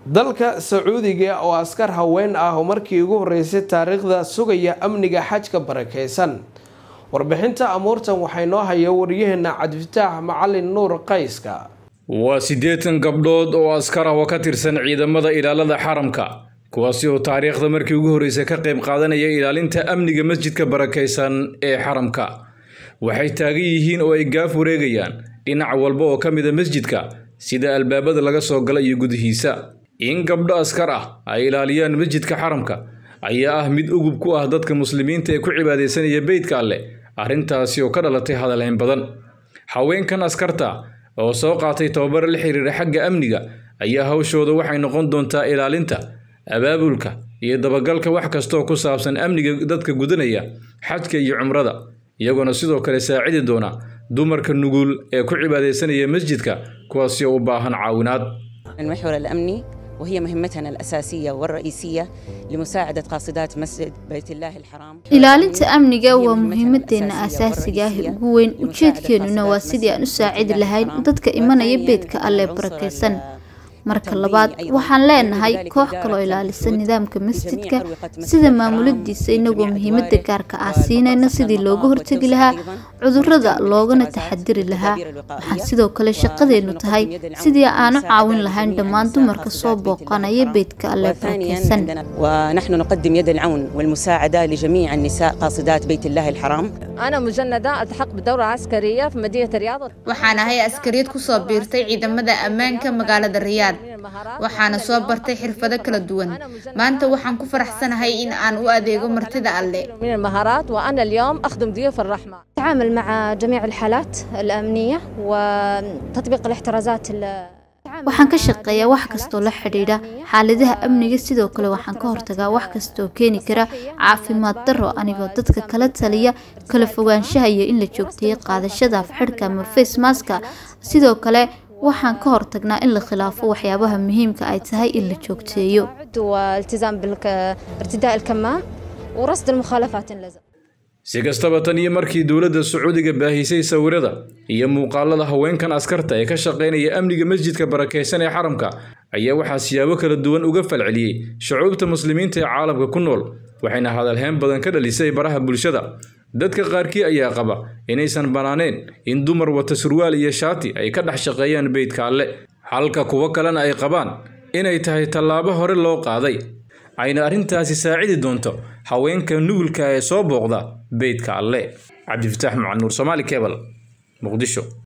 dalka sacuudiga oo askar haween ah oo markii ugu horeysay taariikhda sugaya amniga xajka barakeysan warbixinta amuurtan waxay noo haya waryaheena cabdifataax macalin nuur qayska waa siddeetan gabdhood oo askar ah oo ka tirsan ciidamada ilaalada xaramka kuwaasi oo taariikhda markii ugu horreysay ka qayb qaadanaya ilaalinta amniga masjidka barakaysan ee xaramka waxay taagan yihiin oo ay gaaf wareegayaan dhinac walba oo ka mida masjidka sida albaabada laga soo gala iyo gudihiisa in gabdho askar ah ay ilaaliyaan masjidka xaramka ayaa ah mid ugub ku ah dadka muslimiinta ee ku cibaadaysanaya beydka alleh arrintaasi oo ka dhalatay hadalhayn badan haweenkan askarta oo soo qaatay tababar la xiriira xagga amniga ayaa hawshooda waxay noqon doontaa ilaalinta abaabulka iyo dabagalka wax kastooo ku saabsan amniga dadka gudanaya xajka iyo cumrada iyagoona sidoo kale saacidi doona dumarka nugul ee ku cibaadaysanaya masjidka kuwaasi oo u baahan caawinaad المحور الأمني وهي مهمتنا الأساسية والرئيسية لمساعدة قاصدات مسجد بيت الله الحرام ilaalinta amniga waa muhiimadeena asaasiga ah ugu weyn ujeedkeenuna waa sidii aan u saacidi lahayn dadka imanaya beedka alle barakaysan marka labaad waxaan leenahay koox kaloo ilaalisa nidaamka masjidka sida maamuladiisa inagoo muhiimada gaarka ah siinayna sidii looga hortegi lahaa cudurada loogana taxadiri lahaa waxaan sidoo kale shaqadeenu tahay sidii aanu caawin lahayn dhammaan dumarka soo booqanaya beydka alle barakeysan ونحن نقدم يد العون والمساعدة لجميع النساء قاصدات بيت الله الحرام أنا مجندة ألتحق بدورة عسكرية في مدينة الرياض waxaan ahay askariyad kusoo biirtay ciidamada ammaanka magaalada riyaad waxaana soo bartay xirfado kala duwan maanta waxaan ku faraxsanahay in aan u adeego martida alle من المهارات وأنا اليوم أخدم ضيوف الرحمة نتعامل مع جميع الحالات الأمنية وتطبيق الاحترازات waxaan ka shaqeeyaa wax kastoo la xidhiidha xaaladaha amniga sidoo kale waxaan ka hortagaa wax kastaoo keeni kara caafimaad darro anigoo dadka kala taliya kala fogaanshaha iyo in la joogteeyo qaadashada afxidhka ama facemaska sidoo kale waxaan ka hortagnaa in la khilaafo waxyaabaha muhiimka ay tahay in la joogteeyo والالتزام بارتداء الكمام ورصد المخالفات إن لزم si kastaba tan iyo markii dowladda sacuudiga baahisay sawirada iyo muuqaalada haweenkan askarta ee ka shaqaynaya amniga masjidka barakaysan ee xaramka ayaa waxaa siyaabo kala duwan uga falceliyey shucuubta muslimiinta ee caalamka ku nool waxayna hadalheen badan ka dhalisay baraha bulshada dadka qaarkii ayaa qaba inaysan bannaaneen in dumar wata surwaal iyo shaati ay ka dhex shaqeeyaan beydka alle halka kuwo kalena ay qabaan inay tahay tallaabo hore loo qaaday ayna arrintaasi saacidi doonto haweenka nugulka ee soo booqda beydka alle cabdifataax macanuur soomaali kebal muqdisho